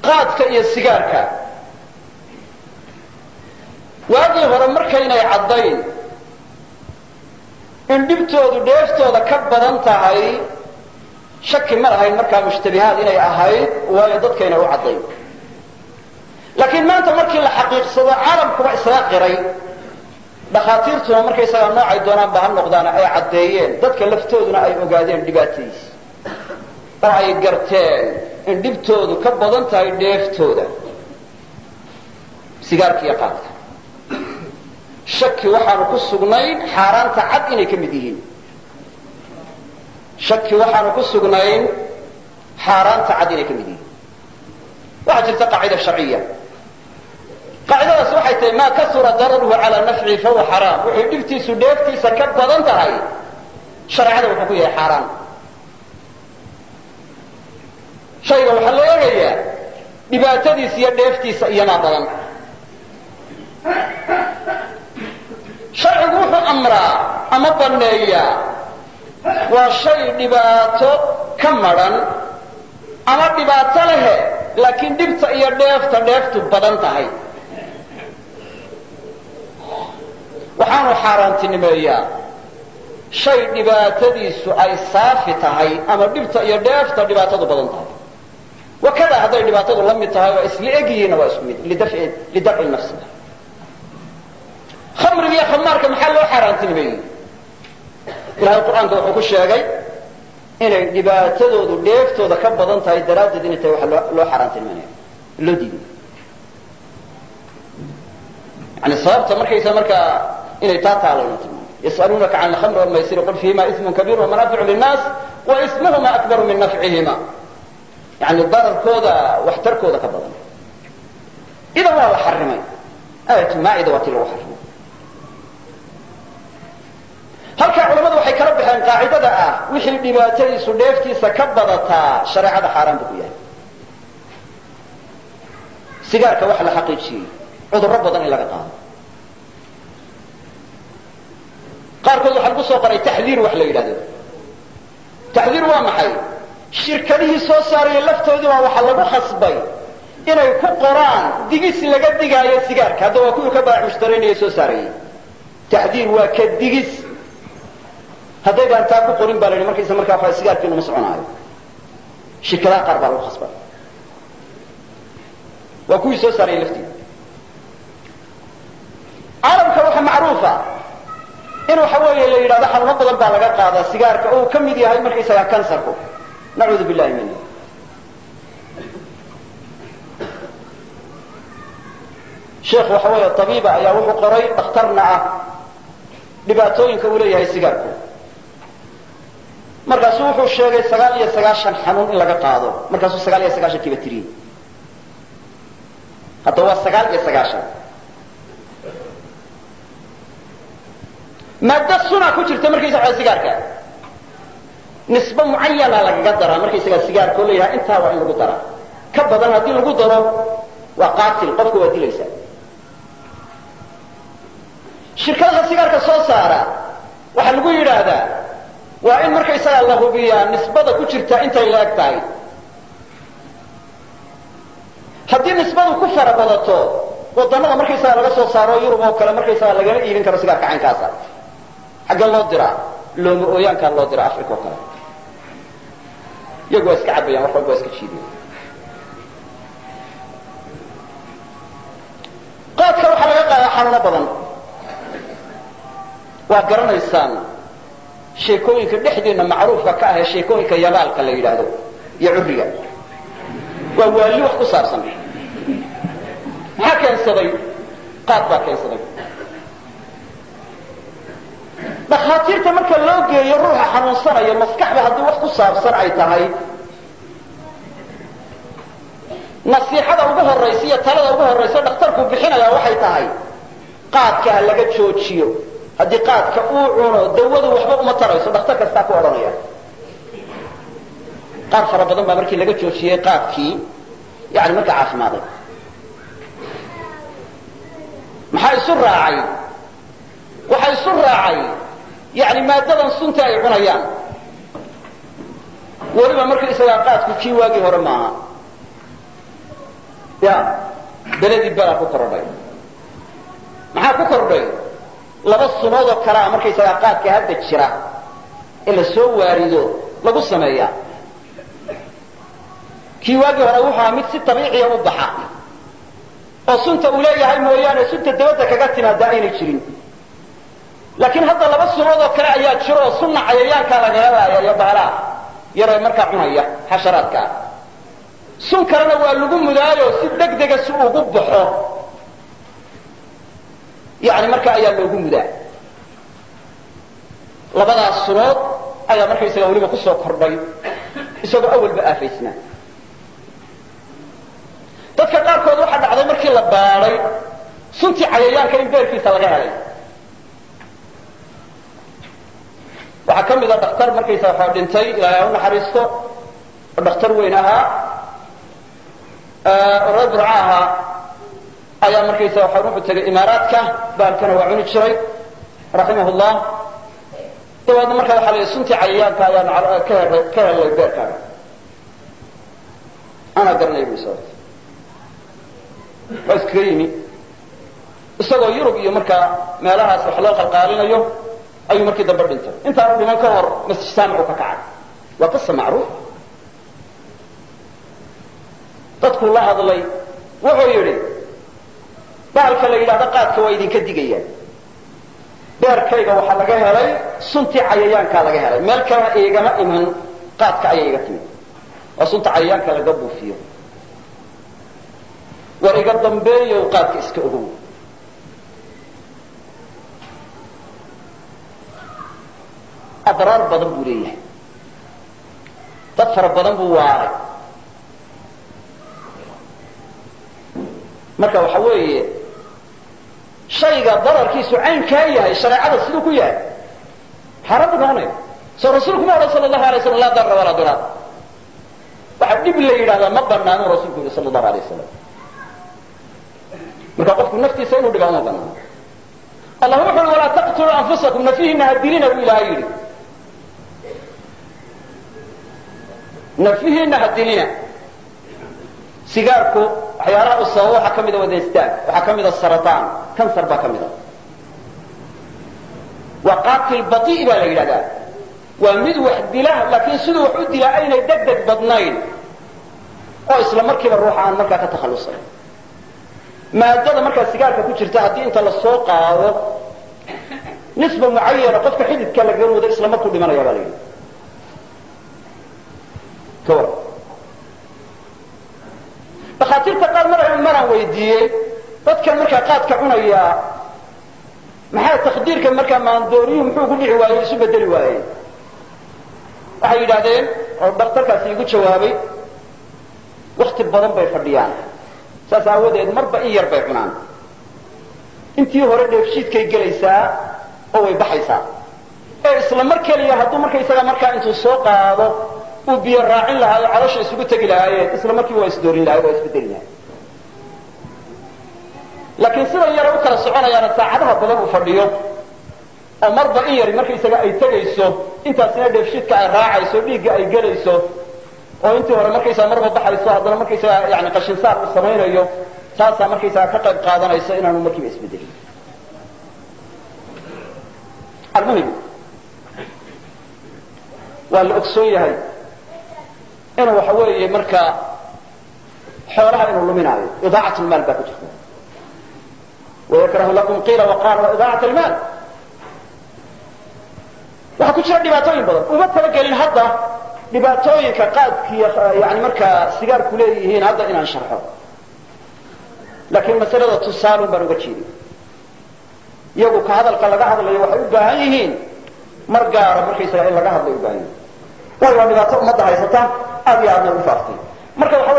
qaadka iyo sigaarka waagii hore markaynay caddayn in dhibtoodu dheeftooda ka badan tahay shaki ma lahayn markaa mushtabihaad inay ahayd waayo dadkayna u caddayn laakiin maanta markii la xaqiiqsado caalamkuba isla qiray dhakhaatiirtuna markaysagaa noocay doonaanba ha noqdaan ay caddeeyeen dadka laftooduna ay ogaadeen dhibaatadiisa oo ay garteen in dhibtoodu ka badan tahay dheeftooda sigaarka iyo qaadka shaki waxaanu ku sugnayn xaaraanta cad inay ka mid yihiin shaki waxaanu ku sugnayn xaaraanta cad inay ka mid yihiin waxaa jirta qaacida sharciya qaacidadaas waxay tahay maa kasura dararuhu calaa nafcihi fahuwa xaraam wuxuu dhibtiisu dheeftiisa ka badan tahay shareecada wuxuu ku yahay xaaraan shayga waxaa la eegayaa dhibaatadiisa iyo dheeftiisa iyamaa badan sharcigu wuxuu amraa ama banneeyaa waa shay dhibaato ka madhan ama dhibaato lehe laakiin dhibta iyo dheefta dheeftu badan tahay waxaanu xaaraantinimeeyaa shay dhibaatadiisu ay saafi tahay ama dhibta iyo dheefta dhibaatadu badan tahay wakada hadday dhibaatadu la mid tahay oo isla egyihiinna waa isku mid lidafci nafsiga khamriga iyo khamaarka maxaa loo xaaraantinimeeyey ilahay qur-aanka wuxuu ku sheegay inay dhibaatadoodu dheeftooda ka badan tahay daraaddeed inay tahay waxa loo xaaraantinimeynaya loo diiday yani sababta markaysa markaa inay taa taalona tilmaamay yas'aluunaka can alkhamri walmaysiri qul fiihima ismun kabiir wamanaaficu linnaas wa ismuhuma akbaru min nafcihima yani dararkooda waxtarkooda ka badan idan waa la xarimay aayatu maacida waa tii lagu xarimay halkaa culamadu waxay kala baxeen qaacidada ah wixii dhibaatadiisu dheeftiisa ka badataa shareecada xaaraan buu ku yahay sigaarka waxa la xaqiijiyey cudurro badan in laga qaado qaarkood waxaa lagu soo qoray taxdiir wax la yidhahdo taxdiir waa maxay shirkadihii soo saaraya laftoodii baa waxaa lagu khasbay inay ku qoraan digis laga digaayo sigaarka hadda waa kuwii ka baac mushtaraynaya soo saarayay taxdiir waa ka digis hadday baan taa ku qorin baa la yidhi markaysa markaa waxa sigaarkiinu ma soconaayo shirkadaha qaar baa lagu khasbay waa kuwii soo saarayay laftiida caalamka waxaa macruufa in waxa weeye la yidhahdo xanuuno badan baa laga qaadaa sigaarka oo uu ka mid yahay markaysagaa kansarku nacuudu billahi min sheekh waxa weeye tabiiba ayaa wuxuu qoray dhakhtarna ah dhibaatooyinka uu leeyahay sigaarku markaasu wuxuu sheegay sagaal iyo sagaashan xanuun in laga qaado markaasuu sagaal iyo sagaashan kiiba tiriyey hadda waa sagaal iyo sagaashan maaddo suna ku jirta markaysa waa sigaarka nisbe mucayana lagaga daraa markaysagaa sigaarka oo leeyahay intaa waa in lagu daraa ka badan haddii lagu daro waa qaatil qofka waa dilaysaa shirkadaha sigaarka soo saara waxaa lagu yidhaahdaa waa in markaysagaa la hubiyaa nisbada ku jirta intay la eg tahay haddii nisbadu ku fara badato wadannada markaysagaa laga soo saaro yurub oo kale markaysagaa lagama iibin karo sigaarka caynkaasa xaggee loo diraa looma ooyaankaa loo diraa africa oo kale iyagu waa iska cabayaan wax walba waa iska jiidayan qaadka waxaa laga qaadaa xanuuno badan waa garanaysaan sheekooyinka dhexdeenna macruufka ka ah ee sheekooyinka yabaalka la yidhaahdo iyo curriga waa waali wax ku saabsan maxaa keensaday qaad baa keensaday dhakhaatiirta marka loo geeyo ruuxa xanuunsanaya maskaxda haddii wax ku saabsan ay tahay nasiixada ugu horaysa iyo talada ugu horaysa dhakhtarku bixinaya waxay tahay qaadka ha laga joojiyo haddii qaadka uu cuno dawadu waxba uma tarayso dhakhtar kastaa ku odhanaya qaar fara badan baa markii laga joojiyey qaadkii yani markaa caafimaaday maxaa isu raacay waxaa isu raacay yani maadadan sunta ay cunayaan weliba markaysagaa qaadku kii waagii hore maaha ya beledii belaa ku kordhay maxaa ku kordhay laba sunood oo kalea markaysagaa qaadka hadda jira ee la soo waarido lagu sameeyaa kii waagii hore wuxuu ahaa mid si dabiiciya u baxa oo sunta uu leeyahay mooyaane sunta dabadda kaga timaada aynay jirin laakiin hadda laba sunood oo kale ayaa jiro oo sunna cayayaankaa lagaga laaya iyo baalaha yaree markaa cunaya xasharaadka ah sun kalena waa lagu mudaayo si degdega si ugu baxo yani marka ayaa loogu mudaa labadaas sunood ayaa markaysaga weliba kusoo kordhay isagoo awalba aafaysnaa dadka qaarkood waxaa dhacday markii la baadhay suntii cayayaanka in beerkiisa laga helay waxaa ka mid a dhakhtar markaysa waxaa dhintay ilaahay ha u naxariisto oo dhakhtar weyn ahaa oo reer burca ahaa ayaa markaysa waxaa wuxuu tegay imaaraadka baalkana waa cuni jiray raximah llah dabeedna marka waxaa la yidhi suntii cayayaanka ayaan ka he ka helay beerkaaga anaa garanay bu sababta waa iskaga yimi isagoo yurub iyo markaa meelahaas wax loo qalqaalinayo ayuu markii dambe dhintay intaanu dhiman ka hor masjid saamicu ka kacay waa qisa macruuf dadkuu la hadlay wuxuu yidhi bahalka la yidhahdo qaadka waa idinka digayaan beerkayga waxaa laga helay suntii cayayaankaa laga helay meel kalena igama iman qaadka ayay iga timid waa sunta cayayaanka laga buufiyo war iga dambeeyow qaadka iska ogow adraar badan buu leeyahay dad fara badan buu waaray marka waxa weeye shayga dararkiisu caynkaa yahay shareecada siduu ku yahay xaaraan buu noqonaya soo rasuulku ma odhan sala allahu alay slam laa darra walaa diraar waxa dhib la yidhahdaa ma banaanu rasuulku yihi sala allahu alay wasalam marka qofku naftiisa inuu dhibaa uma banaano allah wuxu uhi walaa taqtuluu anfusakum nafihiina ha dilina buu ilaahay yidhi nafihiina ha dilina sigaarku waxyaalaha u sababo waxaa ka mida wadaystaag waxaa ka mida sarataan kansar baa ka mida waa qaatil batii baa la yidhahdaa waa mid wax dila laakiin siduu wax u dilaa aynay deg deg badnayn oo isla markiiba ruuxa aan markaa ka takhallusayn maadada markaa sigaarka ku jirta haddii inta la soo qaado nisba mucayana qofka xididka lagaga wado isla markuu dhimanaya baa la yidhi ka war dakhaatiirta qaar mar maraan weydiiyey dadkan markaa qaadka cunaya maxaa takdiirka markaa maandooriyuhu muxuu ku dhici waayey isu bedeli waayey waxay yidhaahdeen oo daktarkaasi igu jawaabay wakti badan bay fadhiyaan saas aawadeed marba in yar bay cunaan intii hore dheefshiidkay gelaysaa oo way baxaysaa ee isla mar keliya hadduu markaysaga markaa intuu soo qaado uu biyo raacin lahaa oo calosha isugu tegi lahaayeen isla markiiba waa isdoorin lahay waa isbedeli lahay laakiin sidan yara u kala soconayaana saacadaha badan uu fadhiyo oo marba in yari markaysaga ay tegayso intaasina dheefshiidka ay raacayso dhiigga ay gelayso oo intii hore markaysaga marba baxayso haddana markaysaga yani qashinsaar uu samaynayo taasaa markaysaga ka qayb qaadanayso inaanu markiiba isbedelin almuhim waa la ogsoon yahay inuu waxa weeye markaa xoolaha inuu luminaayo idaacat lmaal baa ku jirta wayakrahu lakum qiila waqaal wa idaacat almaal waxaa ku jira dhibaatooyin badan uma talagelin hadda dhibaatooyinka qaadkiiyo yani markaa sigaarku leeyihiin hadda inaan sharxo laakiin masalada tusaalun baan uga jeeday iyagu ka hadalka laga hadlayo waxay u baahan yihiin mar gaara markaysaga in laga hadlay u baahan yihin waayo waa dhibaato ummadda haysata aad iyo aadna u faaftay marka waxa